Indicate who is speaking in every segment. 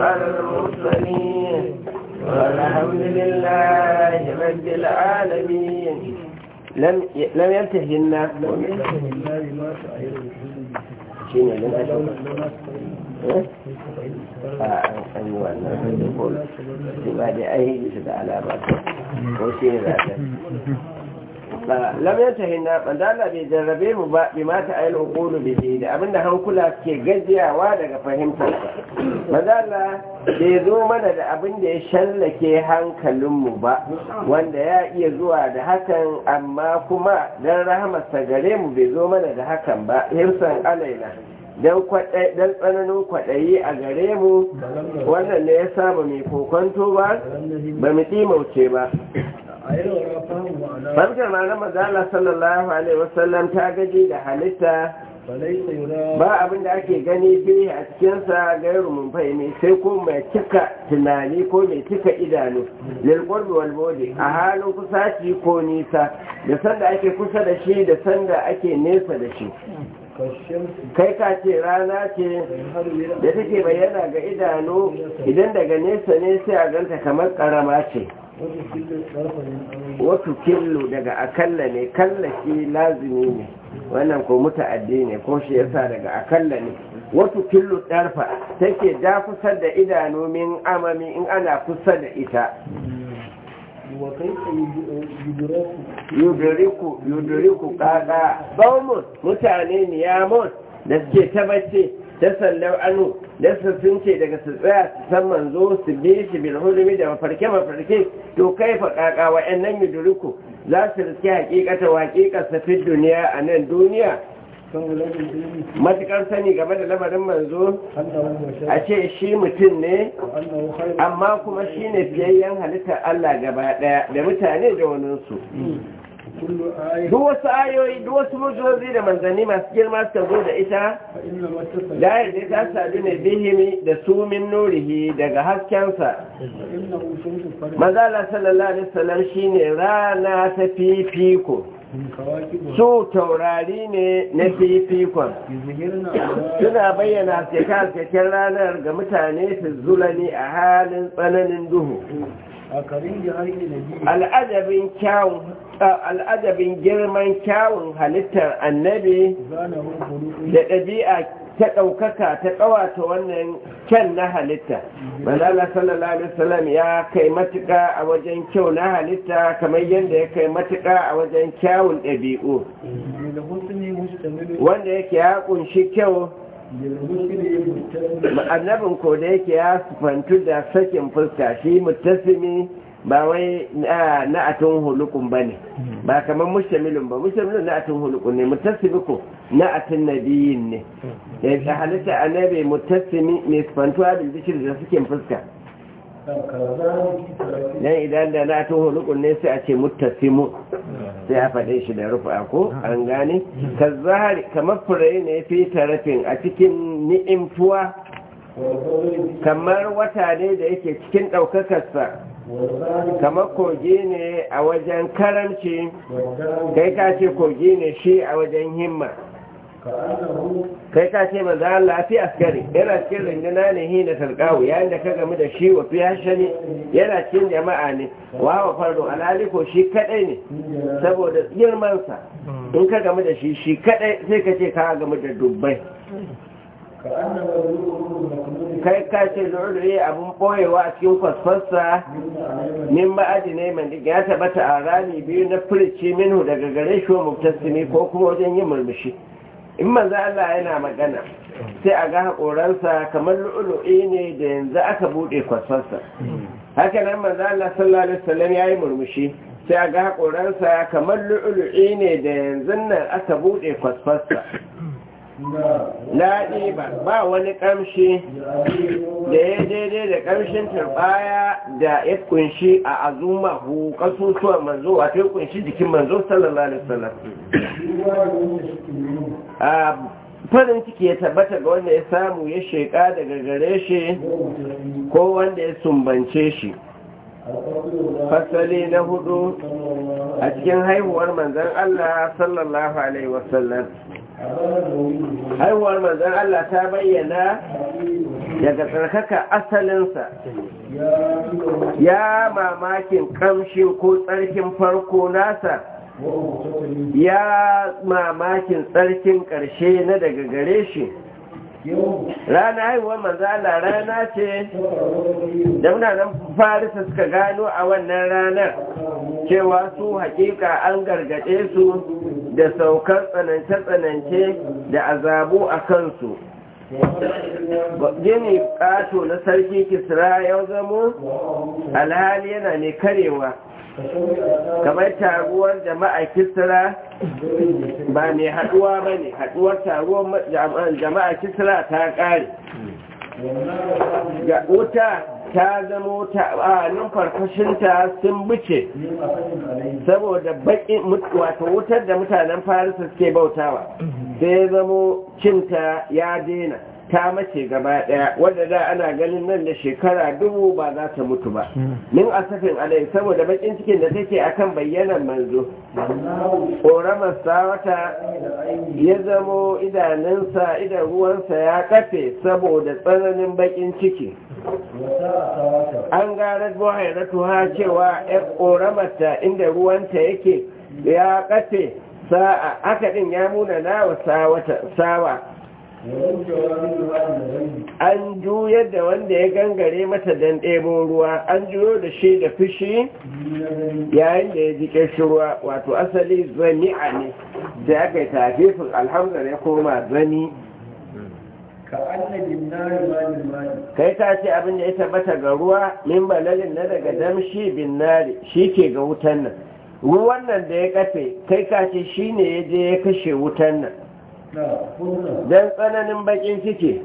Speaker 1: على المرسلين والحمد لله رب العالمين لم لم ينتهينا شنو لم أشوف an yi wannan ko ba da ai su da alama ko shi ne za ta lam yantahinna bandala bai jarrabe mu ba bi mata ayil uqulu bihi da abinda hankula ke gajiyawa daga fahimtar sa bandala bai zo mana da abin da ya shallake hankalin mu ba wanda ya iya zuwa da hakan amma kuma dan rahamarsa gare mu bai zo mana da hakan ba hirsan alaina don tsananin kwaɗayi a gare mu wannan ne ya saba mai kokonto ba ba mu timauce ba Famkar na mazala sallallahu Alaihi wasallam ta gaji da halitta ba abin da ake gani fi a cikinsa gairu mun fahimi sai ko mai cika tunani ko mai cika idanu lilqurbi wal bodi a halin kusaci ko nisa da sanda ake kusa da shi da sanda ake nesa da shi kai ka ce rana ce da take bayyana ga idanu idan daga nesa ne sai a ganta kamar karama ce wato killo daga akalla ne kallashi lazimi ne wannan ko muta'addi ne ko shi yasa daga akalla ne wato killo ɗarfa take da kusa da idanu min amami in ana kusa da ita yuduriku yuduriku kaga baumun mutane niyamun da suke tabbace ta sallau anu da su sun ce daga su tsaya su san manzo su bi shi bil hulmi da mafarke mafarke to kai fa kaka wa'annan yuduriku za su riske hakikata waƙiƙa safin duniya a nan duniya matukar sani game da lamarin manzo a ce shi mutum ne amma kuma shi ne fiyayyen halittar Allah gaba daya da mutane da waninsu duk wasu ayoyi duk wasu mujozi da manzanni masu girma suka zo da ita dayar da ta sadu ne bihimi da sumin nurihi daga haskensa mazala sallallahu alaihi wasallam shine rana ta fifiko su taurari ne na fifikon suna bayyana cikin ranar ga mutane su zulani a halin tsananin duhu al'adabin girman kyawun halittar annabi da ɗabi'a ta ɗaukaka ta ƙawata wannan kyan na halitta manala sallallahu alaihi wasallam ya kai matuƙa a wajen kyau na halitta kamar yadda ya kai matuƙa a wajen kyawun ɗabi'u wanda yake ya ƙunshi kyau annabin ko da yake ya sufantu da sakin fuska shi mutasimi ba wai na atun hulukun ba ne ba kamar mushamilun ba mushamilun na atun hulukun ne mutasimi ko na atun nabiyin ne da halitta annabi mutasimi mai sufantuwa da bishir da sakin fuska dan idan da na atun hulukun ne sai a ce mutasimu sai a faɗe shi da rufa ko an gane ka zahari kamar fure ne fi tarafin a cikin ni'imtuwa kamar wata ne da yake cikin ɗaukakarsa kamar kogi ne a wajen karamci kai ka ce kogi ne shi a wajen himma kai ka ce maza Allah fi askari yana cikin rinduna ne hi da talqawu yayin da ka gamu da shi wa fi hashani yana cikin jama'a ne wa wa fardu alhali ko shi kadai ne saboda girman sa in ka gamu da shi shi kadai sai ka ce ka gamu da dubbai kai ka ce lurri abun boyewa a cikin kwasfarsa min ma'adi ne mai ya tabbata a rami biyu na furici minhu daga gare shi wa mubtasimi ko kuma wajen yin murmushi in manzo Allah yana magana sai a ga haƙoransa kamar lu'ulu'i ne da yanzu aka buɗe kwasfarsa haka nan manzo Allah sallallahu alaihi wasallam yayi murmushi sai a ga haƙoransa kamar lu'ulu'i ne da yanzu nan aka buɗe kwasfarsa Laɗi ba ba wani ƙamshi da ya daidai da ƙamshin turbaya da ya kunshi a azuma hu ƙasusuwan manzo wato ya kunshi jikin manzo sallallahu alaihi wasallam farin ciki ya tabbata ga wanda ya samu ya sheƙa daga gare shi ko wanda ya sumbance shi fasali na hudu a cikin haihuwar manzan Allah sallallahu Alaihi wasallam haihuwar manzan Allah ta bayyana daga tsarkaka asalinsa ya mamakin kamshin ko tsarkin farko nasa ya mamakin tsarkin ƙarshe na daga gare shi rana haihuwar manzala rana ce da mutanen farisa suka gano a wannan ranar cewa su hakika an gargaɗe su da saukar tsanance-tsanance da azabu a kansu gini ƙato na sarki kisra ya zamo alhali yana ne karewa kamar taruwar jama'a kisra ba mai haduwa ba ne haduwar taruwar jama'a kisra ta kare ga wuta ta zama a numfarfashinta sun bice saboda baƙin wato wutar da mutanen farisa suke bautawa sai zamo cinta ya daina ta mace gaba daya wadda da ana ganin nan da shekara dubu ba za ta mutu ba min asafin alai saboda bakin cikin da take akan bayyanan manzo ƙoramar sawata ya zamo idanunsa idan ruwansa ya kafe saboda tsananin bakin ciki an gara buhairatu ha cewa ya ƙoramarta inda ruwanta yake ya kafe sa'a haka din ya muna nawa sawa an juyar da wanda ya gangare mata don ɗebo ruwa an juyo da shi da fushi yayin da ya ji ruwa wato asali zami'a ne da aka yi tafifin alhamdar ya koma zani kai ta ce abin da ya tabbata ga ruwa min balalin na daga damshi bin nari shi ke ga wutan nan ruwan nan da ya kafe kai ka ce shi ne ya je ya kashe wutan nan don tsananin bakin ciki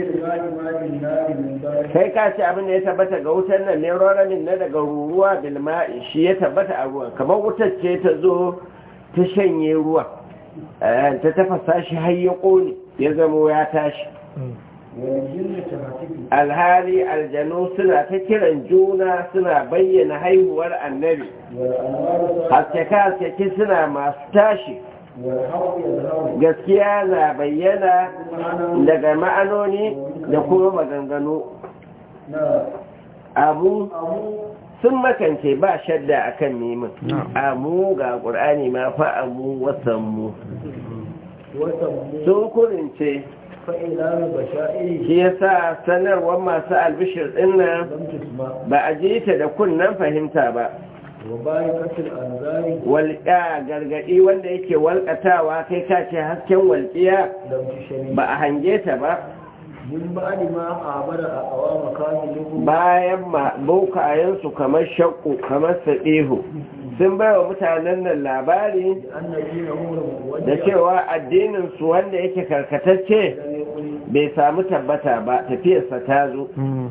Speaker 1: kai ka ce abin da ya tabbata ga wutar nan ne roramin na daga ruruwa bilma'i shi ya tabbata a ruwan kamar wutar ce ta zo ta shanye ruwa ta tafasa shi har ya ƙone ya zamo ya tashi alhali aljanu suna ta kiran juna suna bayyana haihuwar annabi haskaka suna masu tashi gaskiya na bayyana daga ma'anoni da kuma maganganu abu sun makance ba shadda akan neman amu ga ƙur'ani ma fa amu wasanmu sun kurince shi yasa sanarwar masu albishir dinnan ba a ji ta da kunnen fahimta ba walƙa gargaɗi wanda yake walƙatawa kai ka ce hasken walƙiya ba a hange ta ba bayan bokayensu kamar shakku kamar saɗihu sun bai wa mutanen nan labari da cewa addininsu wanda yake karkatacce bai samu tabbata ba tafiyarsa ta zo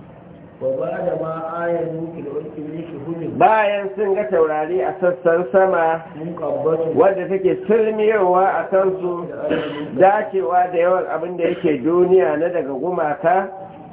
Speaker 1: bayan sun ga taurari a sassan sama wadda take sulmiyowa a kansu dacewa da yawan abin da yake duniya na daga gumaka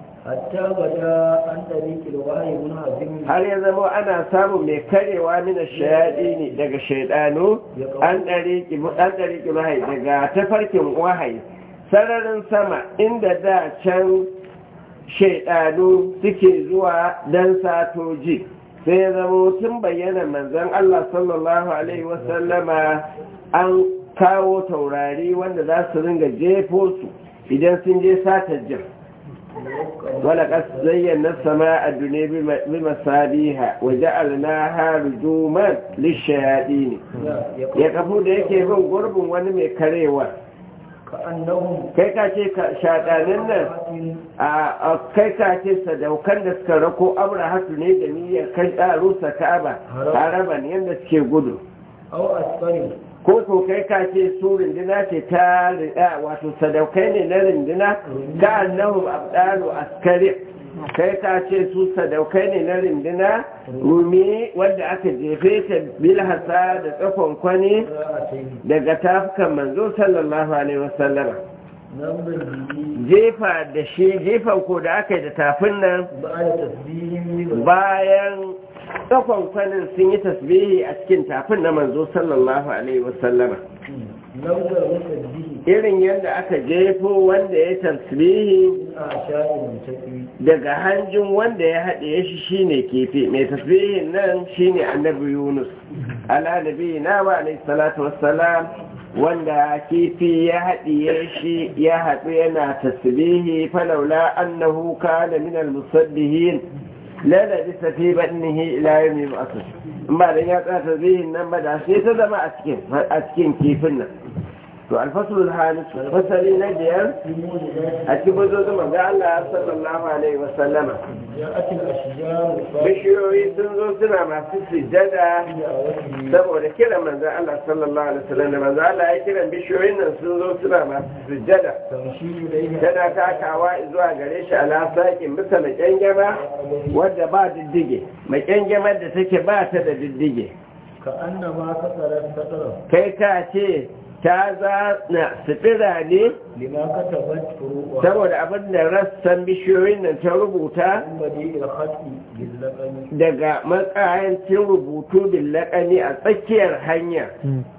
Speaker 1: har ya zama ana samun mai karewa mina shayaɗi ne daga shaidanu an ɗari wahayi daga tafarkin wahayi sararin sama inda da can shaidanu suke zuwa don satoji sai ya zama tun bayyana manzan Allah sallallahu Alaihi wasallama an kawo taurari wanda za su ringa jefo su idan sun je satar jin ولقد زينا السماء الدنيا بمصابيها وجعلناها رجوما للشياطين يقفوا da yake bin gurbin wani mai karewa kai ka ce shaɗanin nan a kai ka ce sadaukan da suka rako abrahatu ne da niyyar kai rusa ka'aba haraban yadda suke gudu ko ko kai ka ce su rindina ce ta wato sadaukai ne na rindina ka annahum abdalu askari kai ka ce su sadaukai ne na rindina rumi wanda aka jefe ta bilhassa da tsakon kwani daga tafukan manzo sallallahu alaihi wasallama jefa da shi jefan ko da aka yi da tafin nan bayan tsakon kwanin sun yi tasbihi a cikin tafin na manzo sallallahu alaihi wasallama
Speaker 2: lauzar musabbihi
Speaker 1: irin yadda aka jefo wanda ya tasbihi
Speaker 2: a sha'in tafi
Speaker 1: daga hanjin wanda ya haɗe shi shine kifi mai tasbihin nan shine annabi yunus ala nabi na wa alaihi salatu wassalam wanda kifi ya haɗiye shi ya haɗu yana tasbihi falaula annahu kana min almusabbihin la labisa fi batnihi ila yawmi yub'ath in ba dan ya tsaya tasbihin nan ba da sai ta zama a cikin a cikin kifin nan to alfasul halis fasali na biyar a cikin bazozin manzo Allah sallallahu alaihi wa sallama
Speaker 2: ja'atil ashjaru
Speaker 1: bishiyoyi sun zo suna masu sujjada
Speaker 2: fa'idawati
Speaker 1: saboda kiran manzo Allah sallallahu alaihi wa sallam da manzo Allah ya kiran bishiyoyin nan sun zo suna masu sujjada
Speaker 2: tamshi ilayhi
Speaker 1: tana takawa zuwa gare shi ala saƙin bisa maƙyangyama wadda ba diddige maƙyangямar da take ba ta da diddige
Speaker 2: ka annama kasarar sadara
Speaker 1: kai ka ce ta zana sutura ne
Speaker 2: lima katabat furu'a
Speaker 1: saboda abin da rassan bishiyoyin nan ta rubuta
Speaker 2: badi il khati bil laqami
Speaker 1: daga matsayancin rubutu billakani a tsakiyar hanya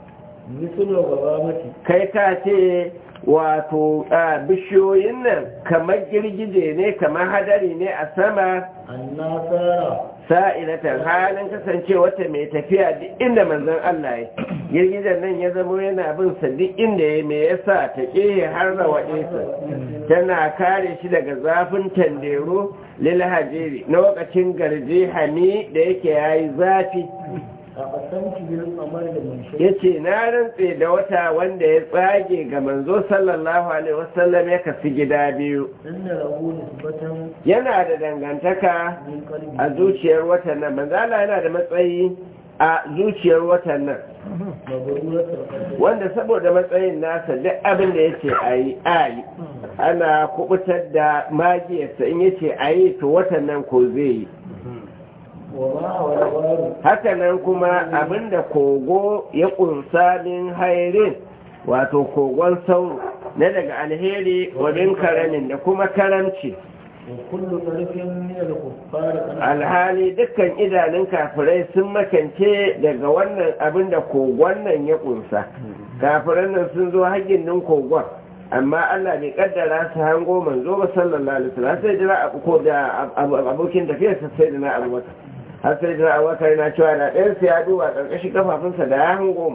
Speaker 2: mislu gabamati
Speaker 1: kai ka ce wato a bishiyoyin nan kamar girgije ne kamar hadari ne a sama
Speaker 2: annasara
Speaker 1: sa'ilatan halin kasance wata mai tafiya duk inda manzon Allah ya girgijen nan ya zama yana bin sa duk inda ya me yasa ta ƙehe har da waɗesa tana kare shi daga zafin tandero lil hajiri na lokacin garje hami da yake yayi zafi
Speaker 2: a kasanci bil qamar da munshi
Speaker 1: yace na rantse da wata wanda ya tsage ga manzo sallallahu alaihi wasallam ya kafi gida biyu
Speaker 2: inna lahu nisbatan
Speaker 1: yana da dangantaka
Speaker 2: min qalbi
Speaker 1: a zuciyar watan nan manzo Allah yana da matsayi a zuciyar watan nan
Speaker 2: mabruratul qalbi
Speaker 1: wanda saboda matsayin nasa duk abin da yace ayi ayi ana kubutar da magiyarsa in yace ayi to watan nan ko zai yi
Speaker 2: wa ma hawala baru
Speaker 1: haka nan kuma abinda kogo ya kunsa min hairin wato kogon sauro na daga alheri wa min karamin da kuma karamci
Speaker 2: wa kullu tarfin min al kuffar kana
Speaker 1: alhali dukkan idanun kafirai sun makance daga wannan abin da kogon nan ya kunsa kafiran nan sun zo hagin nan kogon amma Allah bai kaddara su hango manzo ba sallallahu alaihi wasallam sai jira abu ko da abokin tafiyar sa sai da na abu wata har sai da abu wata yana cewa da ɗayan sa ya duba karkashin kafafunsa da ya hango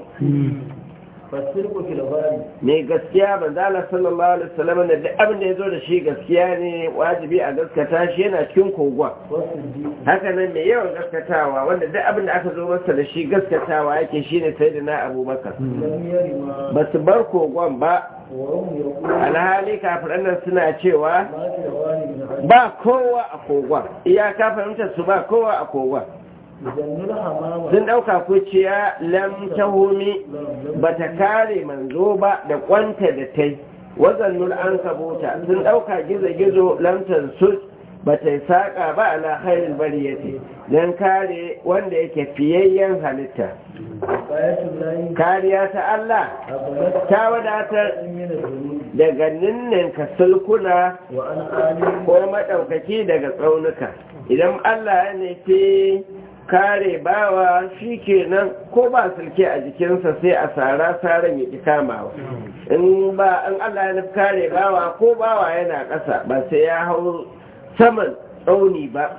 Speaker 2: fasirku fil ghari
Speaker 1: mai gaskiya manzo Allah sallallahu alaihi wasallam da duk abin da ya zo da shi gaskiya ne wajibi a gaskata shi yana cikin kogon
Speaker 2: wasu ji
Speaker 1: haka nan mai yawan gaskatawa wanda duk abin da aka zo masa da shi gaskatawa yake shine sai da na abubakar
Speaker 2: lam yari ma
Speaker 1: ba su bar kogon ba
Speaker 2: wa hum yaqulu
Speaker 1: alhali kafiran nan suna cewa
Speaker 2: ma fi ghari min hadi
Speaker 1: ba kowa a kogon iyaka fahimtar su ba kowa a kogon
Speaker 2: idan nul hamama
Speaker 1: sun ɗauka kuciya lam tahumi ba ta kare manzo ba da kwanta da tai wazannul an kabuta sun ɗauka gizo-gizo lamtar sus ba ta yi saƙa ba ala khairul bariyati don kare wanda yake fiyayyen halitta
Speaker 2: ayatul lahi
Speaker 1: kariya ta Allah
Speaker 2: abadat
Speaker 1: ta wadatar
Speaker 2: min al-dhunub
Speaker 1: daga ninninka sulkuna
Speaker 2: wa an alim
Speaker 1: ko maɗaukaki daga tsaunuka idan Allah ya nufi kare bawa shi kenan ko ba sulke a jikinsa sai a tsara tsarin ya ki kamawa in ba in Allah ya nufi kare bawa ko bawa yana ƙasa ba sai ya hau saman tsauni ba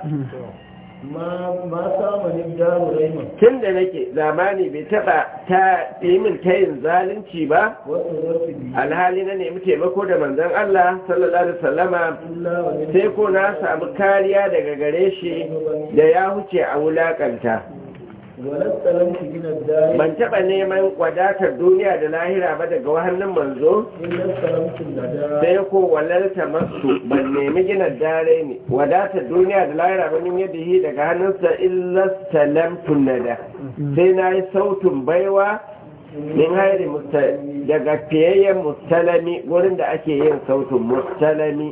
Speaker 2: ma ma samu ni daru raima
Speaker 1: tun da nake zamani bai taɓa ta yi min tayin zalunci ba
Speaker 2: wasu zarfi bi
Speaker 1: alhali na nemi taimako da manzon Allah sallallahu alaihi wasallama
Speaker 2: illa wa min
Speaker 1: sai ko na samu kariya daga gare shi da ya huce a wulakanta
Speaker 2: walasta lam tujina dari
Speaker 1: ban taɓa neman wadatar duniya da lahira ba daga wahannan manzo
Speaker 2: illa salamtu lada
Speaker 1: sai ko walalta masu ban nemi gina dare ne wadatar duniya da lahira ba nin yadda yi daga hannunsa illa salamtun nada sai na yi sautin baiwa min hairi musta- daga fiyayyen mustalami wurin da ake yin sautin mustalami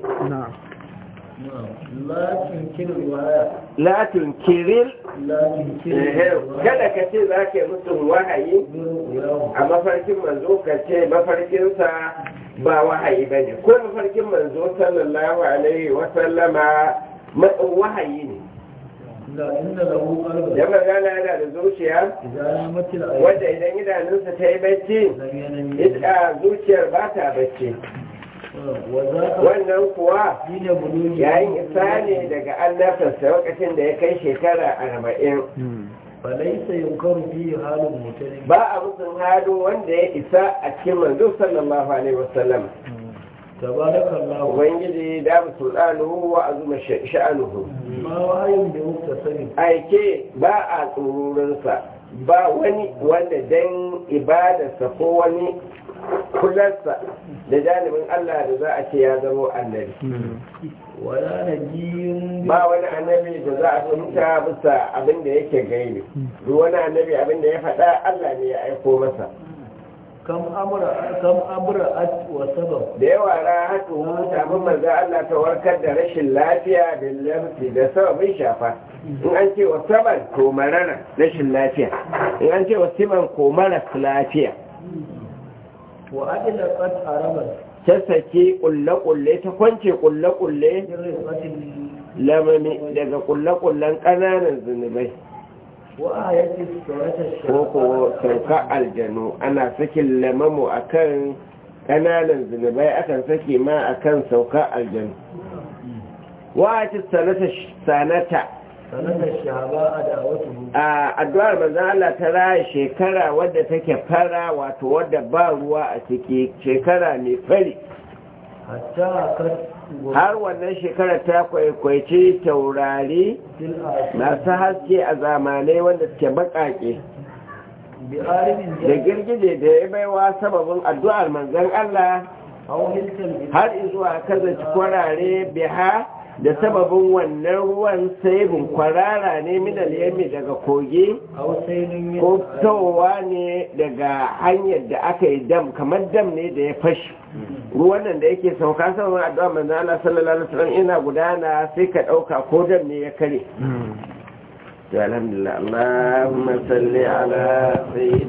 Speaker 2: lakin kin riwaya
Speaker 1: latin kiril
Speaker 2: lakin kin
Speaker 1: kada ka ce za ka yi musu wahayi
Speaker 2: yawo
Speaker 1: a mafarkin manzo ka ce mafarkinsa ba wahayi ba ne ko mafarkin manzo sallallahu alaihi wa sallama matsin wahayi ne
Speaker 2: لا إن له قلبا
Speaker 1: dan magana yana da zuciya
Speaker 2: إذا نامت العين
Speaker 1: wanda idan idanunsa ta yi bacci
Speaker 2: لم ينم
Speaker 1: ita zuciyar ba ta bacci
Speaker 2: وذاك
Speaker 1: wannan kuwa
Speaker 2: حين بلوغ
Speaker 1: yayin isa ne daga annabtarsa lokacin da ya kai shekara arba'in
Speaker 2: فليس ينكر فيه حال المتلم
Speaker 1: ba a musun halin wanda ya isa a cikin manzo sallallahu alaihi wasallam
Speaker 2: تبارك الله
Speaker 1: ubangiji da sultanuhu wa azuma sha'anuhu
Speaker 2: ما وعي بمكتسب
Speaker 1: aike ba a tsururinsa ba wani wanda dan ibadarsa ko wani kularsa da janibin Allah da za a ce ya zamo annabi
Speaker 2: ولا نجي
Speaker 1: ba wani annabi da za a tunta bisa abin da yake gaini duk wani annabi abin da ya faɗa Allah ne ya aiko masa
Speaker 2: كم أمر كم أبرأت وسبب
Speaker 1: da yawa rahatu abin manzo Allah ta warkar da rashin lafiya da lafi da sababin shafa in an ce wa saban ko marara rashin lafiya in an ce wa siman ko mara lafiya
Speaker 2: وأدلقت عربا
Speaker 1: ta sake kulle-kulle ta kwance kulle-kulle
Speaker 2: برفقة
Speaker 1: lamami daga kulle-kullen ƙananan zunubai
Speaker 2: وآية السورة
Speaker 1: ko ko
Speaker 2: الشرقاء
Speaker 1: sauka aljanu ana sakin lamamu akan ƙananan zunubai akan sake ma akan sauka aljanu wa'ati sanata sanata
Speaker 2: سنة الشعباء دعوته
Speaker 1: a addu'ar manzon Allah ta raya shekara wadda take fara wato wadda ba ruwa a ciki shekara mai fari
Speaker 2: حتى أكد
Speaker 1: har wannan shekara ta kwaikwaici taurari
Speaker 2: في الآية
Speaker 1: masu haske a zamanai wanda suke baƙaƙe
Speaker 2: بعالم
Speaker 1: da girgije da ya baiwa sababin addu'ar manzon Allah
Speaker 2: أو ملك الإنسان
Speaker 1: har izuwa kazaci kwarare biha da sababin wannan ruwan saibin kwarara ne minal yami daga kogi
Speaker 2: أو سيل من
Speaker 1: ko fitowa ne daga hanyar da aka yi dam kamar dam ne da ya fashi ruwan nan da yake sauka sababin addu'ar manzon Allah sallallahu alaihi wasallam ina gudana sai ka ɗauka ko dam ne ya kare to alhamdulillah Allahumma salli ala sayyidina